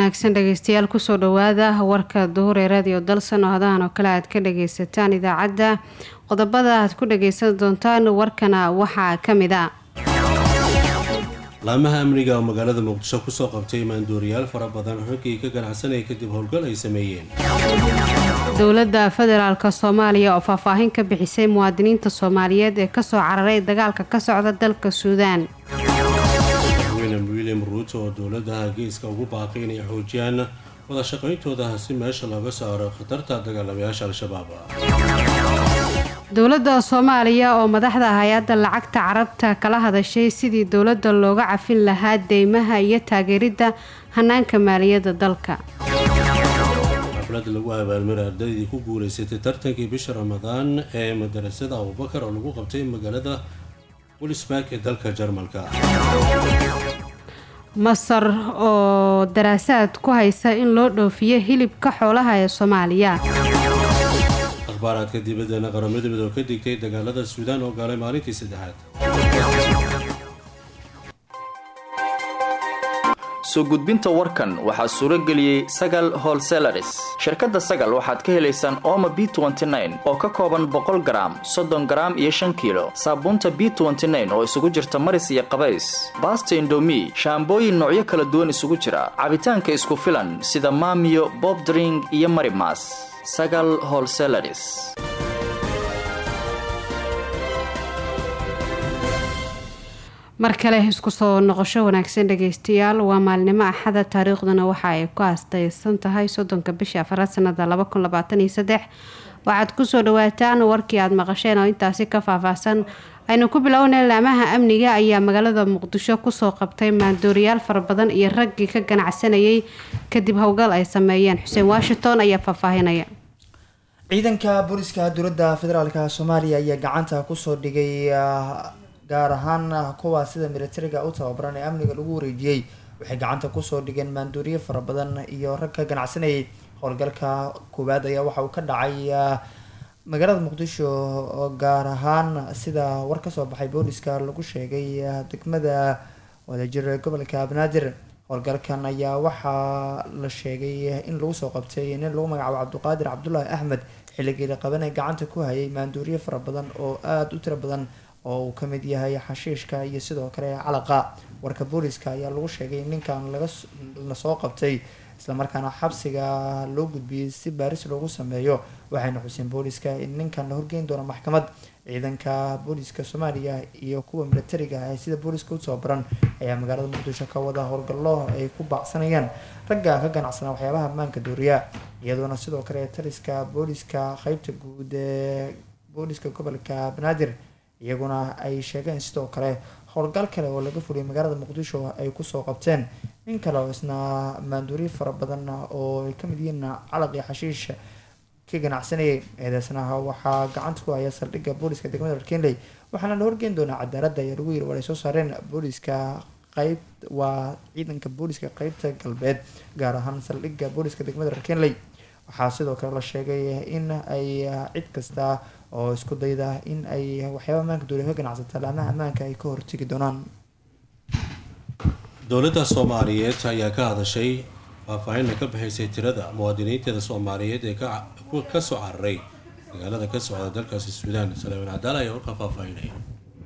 wanaagsan dhegeystayaal kusoo dhawaada warka duhur ee radio dalsan oo hadahan oo kale aad ka dhageysataan idaacadda qodobada aad ku dhageysan doontaan warkana waxaa kamid a laamaha amniga oo magaalada muqdisho kusoo qabtay maanduuriyaal fara badan raggii ka ganacsanaya kadib howlgal ay sameeyeen dowladda federaalk soomaaliya oo faahfaahin ka bixisay muwaadiniinta soomaaliyeed ee kasoo cararay dagaalka ka socda dalka suudaan william william ruuto oo dowladaha geeska ugu baaqay inay xoojiyaan wada shaqayntooda si meesha looga saaro khatarta dagaalamayaasha al-shabaab dowladda soomaaliya oo madaxda hay-adda lacagta carabta kala hadashay sidii dowladda looga cafin lahaa deymaha iyo taageeridda hanaanka maaliyadda dalka xaflad lagu abaalmaray ardaydii ku guuleysatay tartankii bisha ramadaan ee madarasada abubakar oo lagu qabtay magaalada wulisburg ee dalka jarmalka masar oo daraasaad ku haysa in loo dhoofiyo hilibka xoolaha ee soomaaliya akhbaaraadka dibaddana qaramada midoo ka digtay dagaalada suudaan oo gaalay maalintii saddexaad soo gudbinta warkan waxaa suuro geliyey sagal holselaris shirkadda sagal waxaad ka helaysaan ooma b oo ka kooban boqol garaam soddon garaam iyo shan kiilo saabuunta b oo isugu jirta maris iyo qabays baasta indomi shaambooyin noocyo kala duwan isugu jira cabitaanka isku filan sida maamiyo bobdring iyo marimas sagal holselaris mar kale isku soo noqosho wanaagsan dhageystayaal waa maalinimo axada taariikhduna waxa ay ku aastaysan tahay soddonka bisha afaraad sanada laba kun labaatan iyo saddex waxaad kusoo dhawaataan warkii aada maqasheen oo intaasi ka faahfaahsan aynu ku bilownay laamaha amniga ayaa magaalada muqdisho kusoo qabtay maandooriyaal fara badan iyo raggii ka ganacsanayay kadib howlgal ay sameeyeen xuseen washington ayaa faahfaahinaya ciidanka booliska dowladda federaalk soomaaliya ayaa gacanta kusoo dhigay gaar ahaan kuwa sida militariga u tababaran ee amniga lagu wareejiyey waxay gacanta kusoo dhigeen maanduuriye fara badan iyo rag ka ganacsanayay howlgalka koowaad ayaa waxa uu ka dhacay magaalada muqdisho oo gaar ahaan sida war kasoo baxay booliska lagu sheegay degmada wadajir gobolka banaadir howlgalkan ayaa waxaa la sheegay in lagu soo qabtay nin lagu magacaabo cabdiqaadir cabdulaahi axmed xilligii la qabanay gacanta ku hayay maanduuriye fara badan oo aada u tiro badan oo uu ka mid yahay xashiishka iyo sidoo kale calaqa warka booliska ayaa lagu sheegay in ninkan laga lasoo qabtay islamarkaana xabsiga loo gudbiyey si baaris loogu sameeyo waxayna xuseen booliska in ninkan la horgeyn doono maxkamad ciidanka booliska soomaaliya iyo kuwa militariga ee sida booliska u tababaran ayaa magaalada muqdisho ka wada howlgallo ay ku baacsanayaan ragga ka ganacsana waxyaabaha ammaanka dooriya iyadoona sidoo kale taliska booliska qeybta guud ee booliska gobolka banaadir iyaguna ay sheegeen sidoo kale howlgal kale oo laga fuliyay magaalada muqdisho ay kusoo qabteen nin kale oo isna maanduuri fara badan oo ay kamid yihiin calaq iyo xashiish ka ganacsanayay eedeysnaha waxaa gacanta ku haya saldhigga booliska degmada harkenley waxaana la horgeyn doonaa cadaaladda ayaa lagu yiri war ay soo saareen booliska qeyb waa ciidanka booliska qeybta galbeed gaar ahaan saldhigga booliska degmada harkenley waxaa sidoo kale la sheegay in ay cid kasta oo isku dayda in ay waxyaaba ammaanka duuliya ka ganacsata laamaha ammaanka ay ka hortegi doonaan dowladda soomaaliyeed ayaa ka hadashay faahfaahinna ka bixisay tirada muwaadiniinteeda soomaaliyeed ee ka soo cararay magaalada ka socda dalkaasi suudaan salaaman cadaala ayaa warkaa faahfaahinaya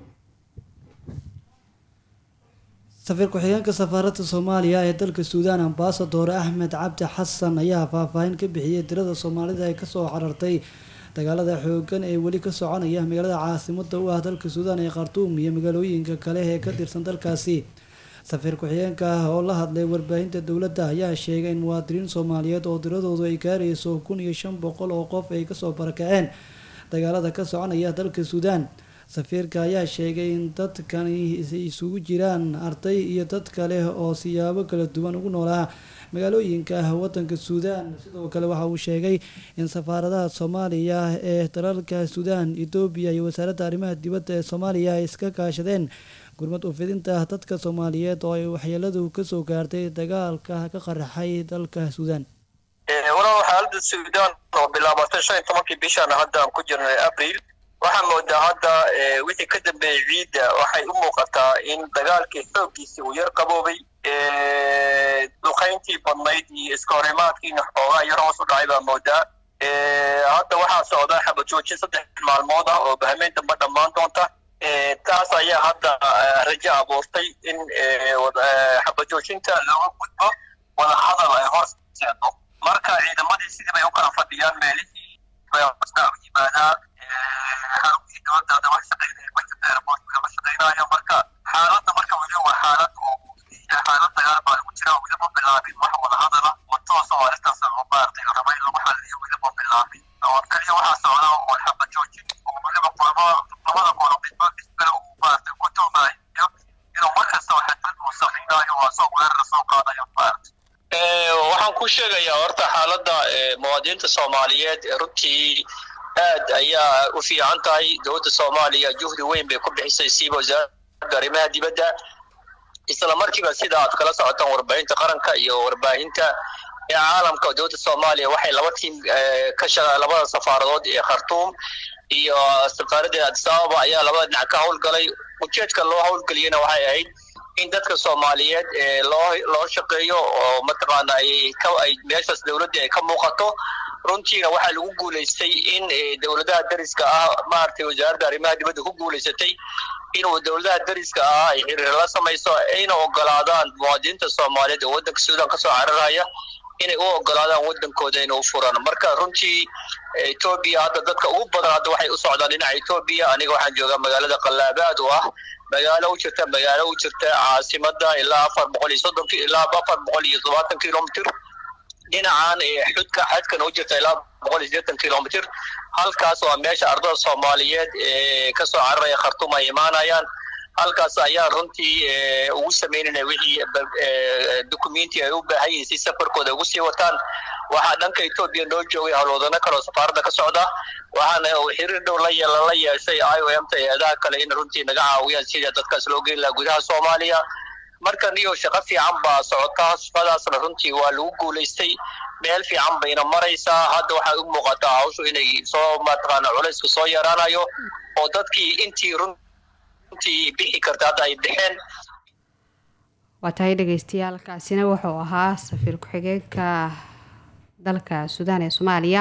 safiir ku-xigeenka safaaradda soomaaliya ee dalka suudaan ambasador axmed cabdi xasan ayaa faahfaahin ka bixiyey tirada soomaalida ee kasoo carartay dagaalada xoogan ee weli ka soconaya magaalada caasimada u ah dalka suudaan ee khartuum iyo magaalooyinka kale ee ka tirsan dalkaasi safiir ku-xigeenka ah oo la hadlay warbaahinta dowladda ayaa sheegay in muwaadiniin soomaaliyeed oo tiradoodu ay gaarayso kun iyo shan boqol oo qof ay kasoo barakaceen dagaalada ka soconaya dalka suudaan safiirka ayaa sheegay in dadkani isugu jiraan arday iyo dad kale oo siyaabo kala duwan ugu noolaa magaalooyinka wadanka suudaan sidoo kale waxa uu sheegay in safaaradaha soomaaliya ee dalalka suudaan etoobiya iyo wasaaradda arrimaha dibadda ee soomaaliya ay iska kaashadeen gurmad ufidinta dadka soomaaliyeed oo ay waxyeeladu kasoo gaartay dagaalka ka qaraxay dalka suudaan walaal xaalada suudaan oo bilaabatay shan iyo tobankii bishan hadda aan ku jirnay abril waxaa moodaa hadda wixii ka dambeeyey ciidda waxay u muuqataa in dagaalkii xooggiisii uu yar qaboobay duqayntii badnayd iyo iska horimaadkiina xoogaa yar hoos u dhacay baa moodaa hadda waxaa socda xabajoojin saddex maalmood ah oo bahmeyn dambe dhammaan doonta taas ayaa hadda rajo abuurtay in xabajoojinta looga gudbo wada hadal ay hor seedo marka ciidamadii sidii bay u kala fadhiyaan meelihii yimaadaan xaruntii dowladda wax shaqaynaya budget airport kama shaqaynayo marka xaaladda marka weli waa xaalad oo xaalad dagaal baa lagu jira weli ma bilaabin wax wada hadala oo toos oo arrintaas oo maaragtay raba in lagu xaliyo weli ma bilaabin oo kaliya waxaa socda oo xaba joojin oo weliba kulamo labada qolo midba midkale uu maaragtay ku tuumayo inuu mar kasta oo xadbad uu samaynayo waa soo weerara soo qaadayo maaragtay waxaan ku sheegayaa horta xaaladda muwaadiniinta soomaaliyeed runtii aad ayaa u fiican tahay dowladda soomaaliya juhdi weyn bay ku bixisay siiba wasaaradda arrimaha dibadda isla markiiba sida aad kala socotaan warbaahinta qaranka iyo warbaahinta ee caalamka dowladda soomaaliya waxay laba tiim ka labada safaaradood ee khartuum iyo safaaradda addis ababa ayaa labada dhinac ka howlgalay ujeedka loo howlgeliyana waxay ahayd in dadka soomaaliyeed loo loo shaqeeyo oo mataqaana ay ka ay meeshaas dowladda ay ka muuqato runtiina waxaa lagu guulaystay in dowladaha dariska ah maaragtay wasaaradda arrimaha dibadda ku guulaysatay inuu dowladaha dariska ah ay xiriir la samayso ayna ogolaadaan muwaadiniinta soomaaliyeed oo waddanka suudaan kasoo cararaya inay u ogolaadaan waddankooda inay u furaan marka runtii etoobiya hadda dadka ugu badan hadda waxay u socdaan dhinaca etoobiya aniga waxaan joogaa magaalada qallaabaad oo ah magaalo u jirta magaalo u jirta caasimada ilaa afar boqol iyo soddon ilaa afar boqol iyo todobaatan kilomitr dhinacan xudka xadkan u jirta ilaa boqol iyo sideetan kilomitr halkaas waa meesha ardada soomaaliyeed ee kasoo cararaya khartuum ay imaanayaan halkaas ayaa runtii ugu sameynayna wixii dukumenti ay u baahan yihiin si safarkooda ugu sii wataan waxaa dhanka etoobiya noo joogay howlwadano kale oo safaaradda ka socda waxaana xiriir dhow la lala yeeshay i o m ta eedaha kale in runtii naga caawiyaan sida dadkaas loo geyn lahaa gudaha soomaaliya marka niyo shaqo fiican baa socotaa shaqadaasna runtii waa lagu guulaystay meel fiican bayna maraysaa hadda waxay u muuqataa hawshu inay soo mataqaana culaysku soo yaraanayo oo dadkii intii runtii bixi karta hadda ay bixeen waa tahay dhegeystayaal kaasina wuxuu ahaa safiir ku-xigeenka dalka suudaan ee soomaaliya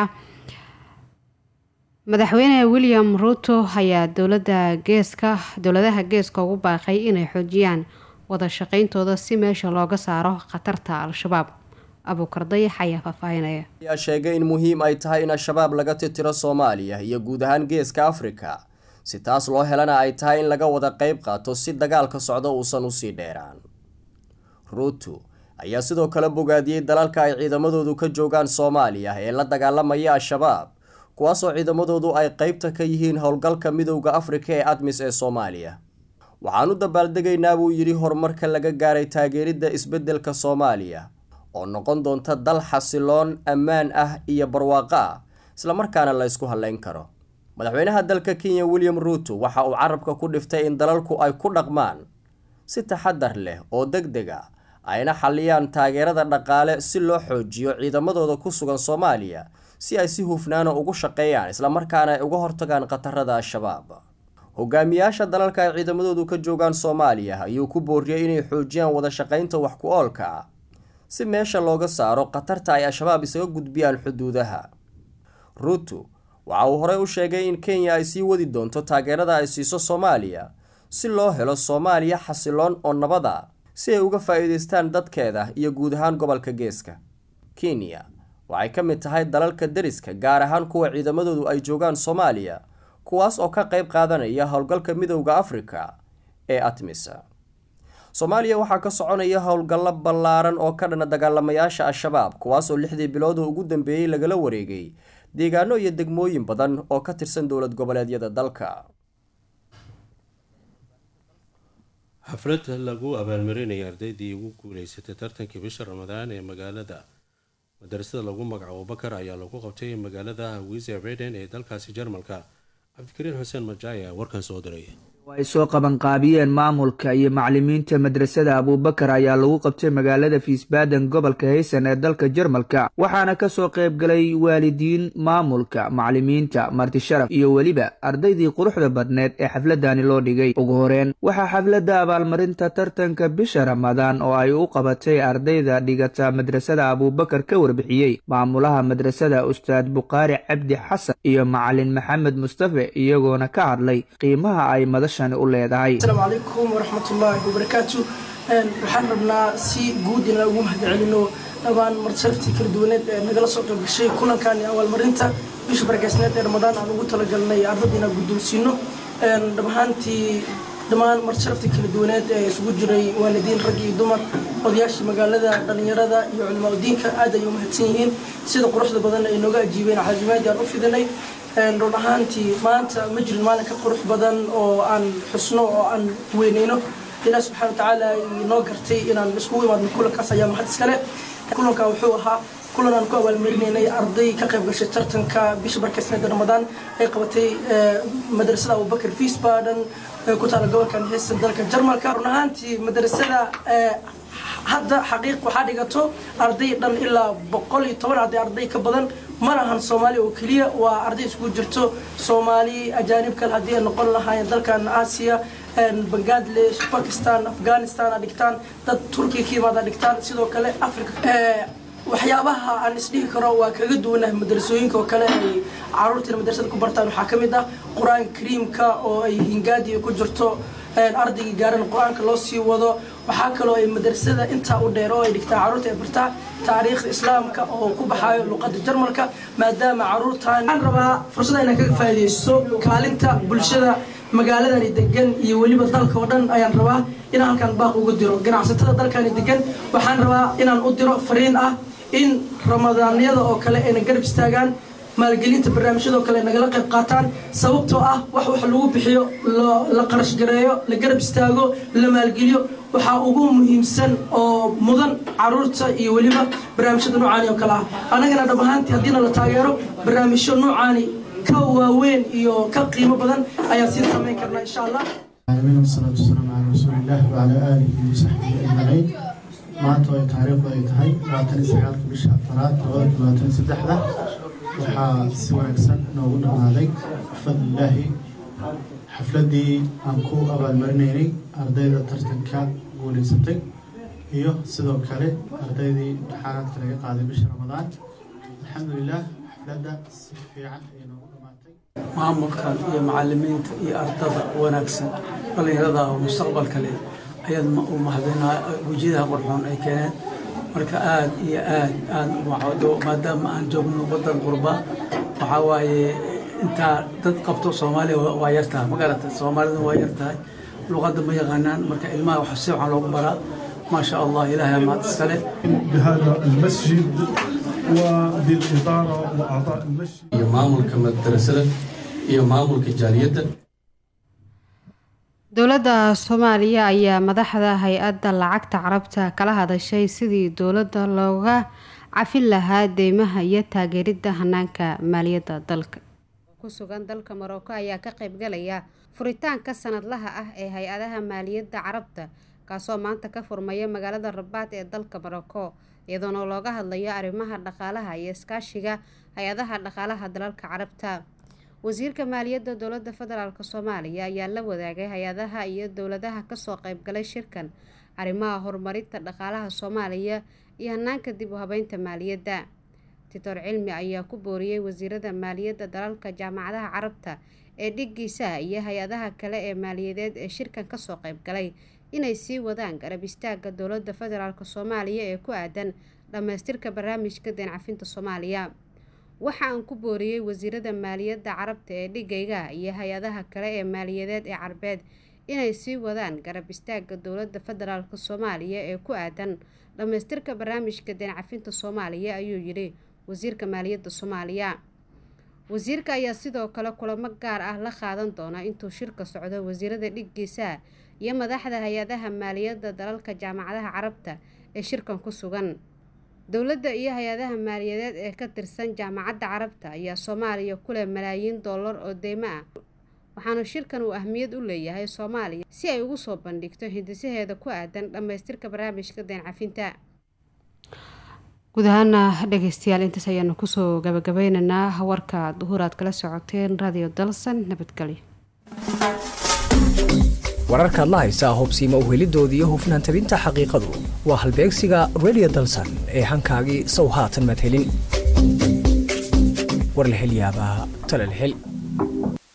madaxweyne william ruuto ayaa dowlada geeska dowladaha geeska ugu baaqay inay xoojiyaan wada shaqeyntooda si meesha looga saaro khatarta al-shabaab abuukar dayax ayaa faahfaahinaya ayaa sheegay in muhiim ay tahay in al-shabaab laga titiro soomaaliya iyo guud ahaan geeska afrika si taas loo helana ay tahay in laga wada qeyb qaato si dagaalka socdo uusan usii dheeraan ruuto ayaa sidoo kale bogaadiyey dalalka ay ciidamadoodu ka joogaan soomaaliya ee la dagaalamaya al-shabaab kuwaasoo ciidamadoodu ay qeybta ka yihiin howlgalka midowda afrika ee admis ee soomaaliya waxaan u dabaaldegaynaa buu yidhi horumarka laga gaaray taageeridda isbeddelka soomaaliya oo noqon doonta dal xasiloon ammaan ah iyo barwaaqo ah islamarkaana la ysku halleyn karo madaxweynaha dalka kenya william ruuto waxa uu carabka ku dhiftay in dalalku ay ku dhaqmaan si taxadar leh oo deg deg a ayna xalliyaan taageerada dhaqaale si loo xoojiyo ciidamadooda ku sugan soomaaliya si ay si hufnaana ugu shaqeeyaan islamarkaana ay uga hortagaan khatarada al-shabaab hogaamiyaasha dalalka ay ciidamadoodu ka joogaan soomaaliya ayuu ku booriyey inay xoojiyaan wada shaqaynta wax ku oolka ah si meesha looga saaro khatarta ay al-shabaab isaga gudbiyaan xuduudaha ruuto waxa uu horey u sheegay in kenya ay sii wadi doonto taageerada ay siiso soomaaliya si loo helo soomaaliya xasiloon oo nabad a si ay uga faa-iideystaan dadkeeda iyo guud ahaan gobolka geeska kenya waxay ka mid tahay dalalka deriska gaar ahaan kuwa ciidamadoodu ay joogaan soomaaliya kuwaas oo ka qeyb qaadanaya howlgalka midowda afrika ee atmisa soomaaliya waxaa ka soconaya howlgallo ballaaran oo ka dhana dagaalamayaasha al-shabaab kuwaasoo lixdii bilood oo ugu dambeeyey lagala wareegay deegaano iyo degmooyin badan oo ka tirsan dowlad goboleedyada dalka xaflad lagu abaalmarinaya ardaydii ugu guuleysatay tartankii bisha ramadaan ee magaalada madarasada lagu magacaabo bakar ayaa lagu qabtay magaalada wiser beden ee dalkaasi jarmalka cabdikariin xuseen majaaya warkan soo diray oo ay soo qabanqaabiyeen maamulka iyo macalimiinta madrasada abuubakar ayaa lagu qabtay magaalada fiisbaden gobolka haysan ee dalka jarmalka waxaana kasoo qaybgalay waalidiin maamulka macalimiinta martisharaf iyo weliba ardaydii quruxda badneed ee xafladani loo dhigay ugu horeen waxaa xafladda abaalmarinta tartanka bisha ramadaan oo ay u qabatay ardayda dhigata madrasada abuubakar ka warbixiyey maamulaha madrasada ustaad bukhaari cabdi xasan iyo macalin maxamed mustafe iyagoona ka hadlay qiimaha ay madasha asalaamu calaykum waraxmatullaahi wabarakaatu waxaan rabnaa si guud inaan ugu mahadcelino dhammaan martisharaftii kala duwaneed ee nagala soo qayb gashay kulankan iyo abaalmarinta bisha bargeysneed ee ramadaan aan ugu talagalnay ardada inaan guddoonsiino dhamahaantii dhammaan martisharaftii kala duwaneed ee isugu jiray waalidiin rag iyo dumar odayaashii magaalada dhallinyarada iyo culimaa udiinka aad ay u mahadsan yihiin sida quruxda badan ay nooga ajiibeen caazimaadii aan u fidinay run ahaantii maanta ma jirin maalin ka qurux badan oo aan xusno oo aan weyneyno ilaah subxana watacaala inoo gartay inaan iskugu imaadno kulankaas ayaa mahad iskale kulanka wuxuu ahaa kulan aan ku abaalmarinaynay arday ka qayb gashay tartanka bisha barkeysneeda ramadaan ay qabatay madrasada abubakar fiisbaden ku taala gobolkan heesa dalka jarmalka run ahaantii madrasada hadda xaqiiq waxaa dhigato arday dhan ilaa boqol iyo toban arday arday ka badan mana ahan soomaali oo keliya waa arday isugu jirto soomaali ajaanib kale haddii ay noqon lahaayeen dalkan aasiya bangladesh bakistan afghanistan a dhigtaan dad turkiya ka yimaada dhigtaan sidoo kale africa waxyaabaha aan isdhihi karo waa kaga duwanahay madrasooyinka oo kale ay caruurtiina madrasada ku bartaan waxaa ka mid ah qur-aanka kariimka oo ay hingaadi ku jirto ardaygii gaaran qur-aanka loo sii wado waxaa kaloo ay madrasada intaa u dheer oo ay dhigtaa caruurta ay bartaa taariikhda islaamka oo ku baxaayo luqadda jarmalka maadaama caruurtan waxaan rabaa fursada inaan kaga faa'iidaysto kaalinta bulshada magaaladani degan iyo weliba dalka oo dhan ayaan rabaa inaan halkaan baaq ugu diro ganacsatada dalkani degan waxaan rabaa inaan u diro fariin ah in ramadaanyada oo kale ayna garab istaagaan maalgelinta barnaamijyadoo kale nagala qayb qaataan sababtoo ah wax wax lagu bixiyo la qarash gareeyo la garab istaago la maalgeliyo waxaa ugu muhiimsan oo mudan caruurta iyo weliba barnaamijyada noocaani oo kale ah annagana dhab ahaantii haddiina la taageero barnaamijyo noocaani ka waaweyn iyo ka qiimo badan ayaan sii samayn karnaa insha allah العالمين والصلاة والسلام على رسول الله وعلى آله وصحبه أجمعين maanta ay taariikhdu ay tahay labaatan iyo sagaalka bisha afaraad labada labaatan saddexda waxaa si wanaagsan noogu dhammaaday bifadlilaahi xafladdii aan ku abaalmarinaynay ardayda tartanka guulaysatay iyo sidoo kale ardaydii imtixaanaadka laga qaaday bisha ramadaan alxamdulilah xafladda si fiican ayay noogu dhammaatay maamulkan iyo macalimiinta iyo ardada wanaagsan dhallinyarada oo mustaqbalka leh ayaad u mahadinaa wejiyadaha qurxoon ay keeneen marka aad iyo aad aad umacdo maadaama aan joogno wadan qurba waxaa waaye intaa dad qabto soomaaliya waa yartahay magarata soomaalida waa yartahay luqadda ma yaqaanaan marka ilmaha wax si waxaan loogu baraa ما شاء الله إلهي ما تسكله بهذا المسجد وبالإدارة وأعضاء المسجد iyo maamulka madrasada iyo maamulka jaaliyadda dowladda soomaaliya ayaa madaxda hay-adda lacagta carabta kala hadashay sidii dowladda looga cafin lahaa deymaha iyo taageeridda hanaanka maaliyadda dalka ku sugan dalka maroko ayaa ka qaybgalaya furitaanka sanadlaha ah ee hay-adaha maaliyadda carabta kaasoo maanta ka furmaya magaalada rabaad ee dalka maroko iyadoona looga hadlayo arrimaha dhaqaalaha iyo iskaashiga hay-adaha dhaqaalaha dalalka carabta wasiirka maaliyadda dowladda federaalk soomaaliya ayaa la wadaagay hay-adaha iyo dowladaha kasoo qaybgalay shirkan arrimaha horumarinta dhaqaalaha soomaaliya iyo hanaanka dib u habeynta maaliyadda titor cilmi ayaa ku booriyey wasiirada maaliyadda dalalka jaamacadaha carabta ee dhiggiisaha iyo hay-adaha kale ee maaliyadeed ee shirkan kasoo qaybgalay inay sii wadaan garab istaaga dowladda federaalk soomaaliya ee ku aadan dhammaystirka barnaamijka deencafinta soomaaliya waxa aan ku booriyey wasiirada maaliyadda carabta ee dhigayga iyo hay-adaha kale ee maaliyadeed ee carbeed inay sii wadaan garab istaaga dowladda federaalk soomaaliya ee ku aadan dhammaystirka barnaamijka deencafinta soomaaliya ayuu yidhi wasiirka maaliyadda soomaaliya wasiirka ayaa sidoo kale kulamo gaar ah la qaadan doona intuu shirka socdo wasiirada dhiggiisaha iyo madaxda hay-adaha maaliyadda dalalka jaamacadaha carabta ee shirkan ku sugan dowladda iyo hay-adaha maaliyadeed ee ka tirsan jaamacadda carabta ayaa soomaaliya ku leh malaayiin dollar oo deymo ah waxaana shirkan uu ahmiyad u leeyahay soomaaliya si ay ugu soo bandhigto hindisaheeda ku aadan dhammaystirka barnaamijka deen cafinta guud ahaana dhegeystayaal intaas ayaanu kusoo gabagabeynaynaa warka duhur aad kala socoteen radio dalsan nabadgelyo wararkaad la haysaa hubsiima uhelidoodii iyo hufnaan tabinta xaqiiqadu waa halbeegsiga radio dalsan ee hankaagii sow haatan madhelin warlahelyaabaa talalhel